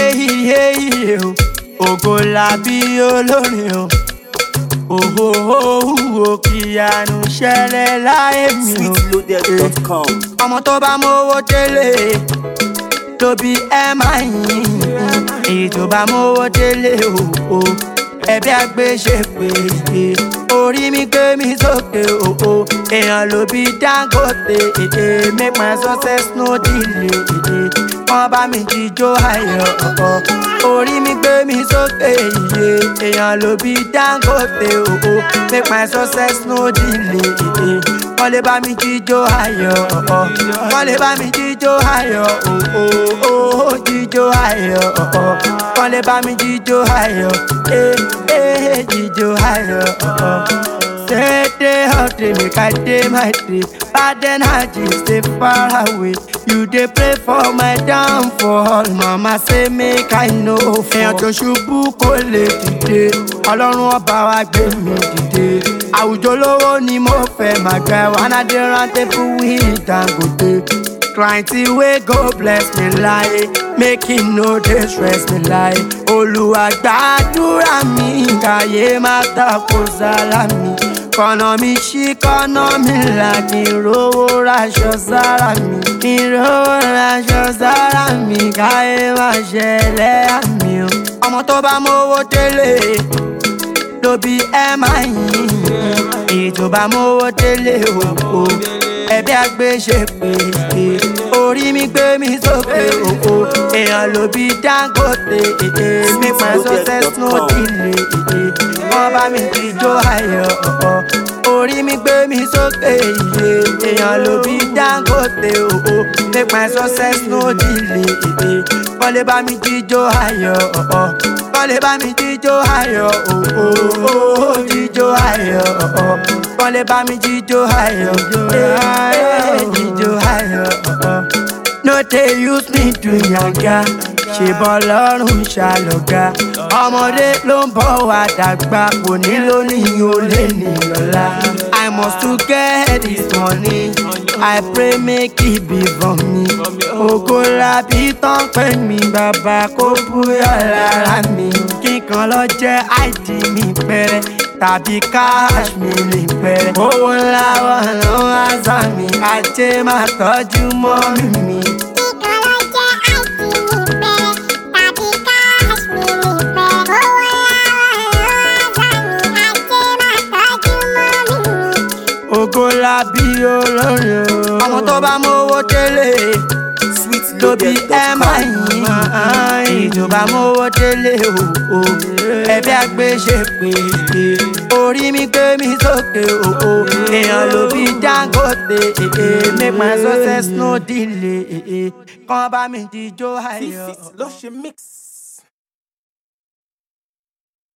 iye iye o ògo làbí olórin o òhòhò kíyanu ṣẹlẹ̀ láyé mi o. sweetloaded.com. ọmọ tó bá mówó délé tóbi ẹ máa yìn èyí tó bá mówó délé o o ẹbí àgbéṣe pé orí mi gbé mi sókè o o èèyàn ló bí dangote èdè make my success no delay èdè wọn bá mi jíjó ayọ̀ ọ̀ọ̀ orí mi gbé mi sókè iye èèyàn ló bí dangote o o make my success no delay èdè wọn lè bá mi jíjó ayọ̀ ọ̀ọ̀ wọn lè bá mi jíjó ayọ̀ o o o jíjó ayọ̀ ọ̀ọ̀ wọn lè bá mi jíjó ayọ̀ ee ee jíjó ayọ̀ ọ̀ọ̀. Say day hot day, make I day my day. Bad energy stay far away. You dey pray for my downfall. Mama say make I know. Èèyàn tó ṣubú kò lè dìde. Ọlọ́run ọba wa gbé mi dìde. Àwùjọ lówó ni mo fẹ́ máa gbẹ. Wàhánà dé rántí fún wí Dangote. Client wey go bless me láyé. Make him no dey stress me láyé. Olúwa gbàdúrà mi. Káyé má tako sálámì kọ̀nà mi ṣí kọ́nà mi là kí n rówó raṣọ sára mi kí n rówó raṣọ sára mi káyé má ṣẹlẹ̀ àmì o. ọmọ tó bá mówó délé ló bí ẹ máa yìn èyí tó bá mówó délé o o ẹbí àgbéṣe pé orí mi gbé mi sókè o o èèyàn ló bí dangote èdè make my success no delay èdè wọn bá mi jíjó ayọ̀ ọ̀ọ̀ orí mi gbé mi sókè iye èèyàn ló bí dangote o o make my success no delay èdè wọn lè bá mi jíjó ayọ̀ ọ̀ọ̀ wọn lè bá mi jíjó ayọ̀ o o o jíjó ayọ̀ ọ̀ọ̀ wọn lè bá mi jíjó ayọ̀ ee jíjó ayọ̀ ọ̀ọ̀ no dey use me do yanga ṣèbọn lọ́rùn ṣàlọ́gà ọmọdé ló ń bọ̀ wá dàgbà kò nílò ní olè ní lọ́la i must to get this money i pray make e be for me ògo labi tán pé mi bàbá kó búyọ̀ lára mi kíkan lọ jẹ́ id mi pẹ́rẹ́ tàbí cash mi ní pẹ́rẹ́ owó ńlá wọn ló ń wá sá mi ajé máa tọ́jú mọ́ mi mi. ògo labi olórin o. ọmọ tó bá mówó délé tóbi ẹ máa yìn èyí tó bá mówó délé o o ẹbí àgbéṣe pé orí mi gbé mi sókè o o èèyàn ló bí dangote make my success no delay kàn bá mi jíjó ayọ̀. ló ṣe mix.